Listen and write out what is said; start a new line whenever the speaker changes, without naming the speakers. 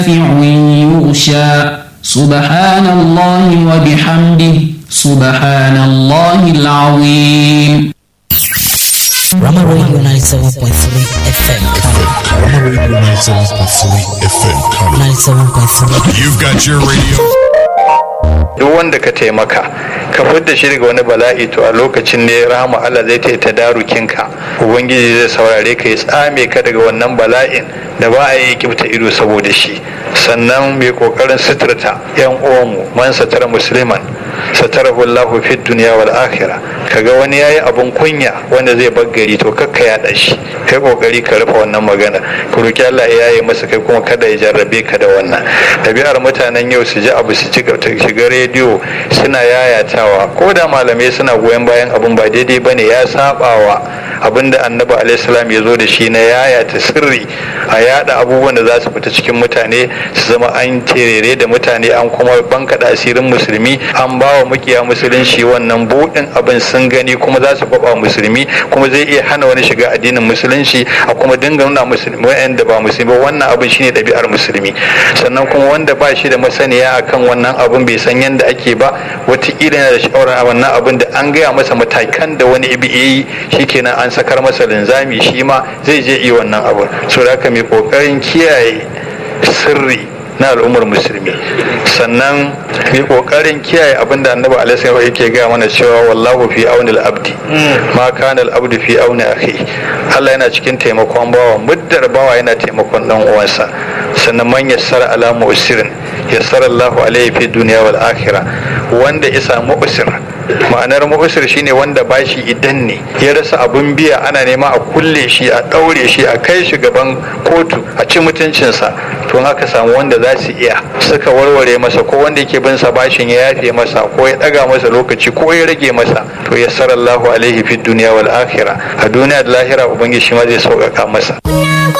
يغشى سبحان الله وبحمده سبحان الله العظيم
Rama Radio 97.3 FM
Rama Radio 97.3 FM Kano.
97.3
You've got your radio.
duk wanda ka taimaka ka fidda shi daga wani bala'i to a lokacin ne rahama Allah zai ta tadarukinka ubangiji zai saurare ka ya tsame ka daga wannan bala'in da ba a yi kifta ido saboda shi sannan mai kokarin suturta yan uwanmu man satara musliman satarahu Allahu fi dunya wal akhirah kaga wani yayi abun kunya wanda zai bar gari to kakka ya shi kai kokari ka rufe wannan magana ku roki Allah ya yaye masa kai kuma kada ya jarrabe ka da wannan tabi'ar mutanen yau su ji abu su ci shiga rediyo suna yayatawa ko da malamai suna goyon bayan abun ba daidai bane ya sabawa abinda annabi alaihissalam ya zo da shi na yayata sirri a yada abubuwan da za su fita cikin mutane su zama an terere da mutane an kuma bankaɗa asirin musulmi an ba wa makiya musulunci wannan buɗin abin sun gani kuma za su kwaba musulmi kuma zai iya hana wani shiga addinin musulunci a kuma dinga nuna musulmi wa'anda ba musulmi wannan abin shine ɗabi'ar musulmi sannan kuma wanda ba shi da masaniya akan wannan abin bai san yadda ake ba wataƙila yana da sha'awar a wannan abin da an gaya masa matakan da wani ibi yi shikenan an sakar masa linzami shi ma zai je iya wannan abin so da haka mai ƙoƙarin kiyaye sirri na al'ummar musulmi sannan mai kokarin kiyaye abin da annabi alaihi yake gaya mana cewa wallahu fi aunil abdi ma kana al-abdu fi auni akhi Allah yana cikin taimakon bawa muddar bawa yana taimakon dan uwansa sannan man yassara ala mu'sirin yassara Allahu alaihi fi dunya wal akhirah wanda ya samu usir ma'anar mu'sir shine wanda bashi idan ne ya rasa abun biya ana nema a kulle shi a daure shi a kai shi gaban kotu a ci mutuncinsa to aka samu wanda za su iya suka warware masa ko wanda yake bin sa bashin ya yafe masa ko ya daga masa lokaci ko ya rage masa to yassara Allahu alaihi fi dunya wal akhirah a duniya da lahira ubangiji shi ma zai sauƙaƙa masa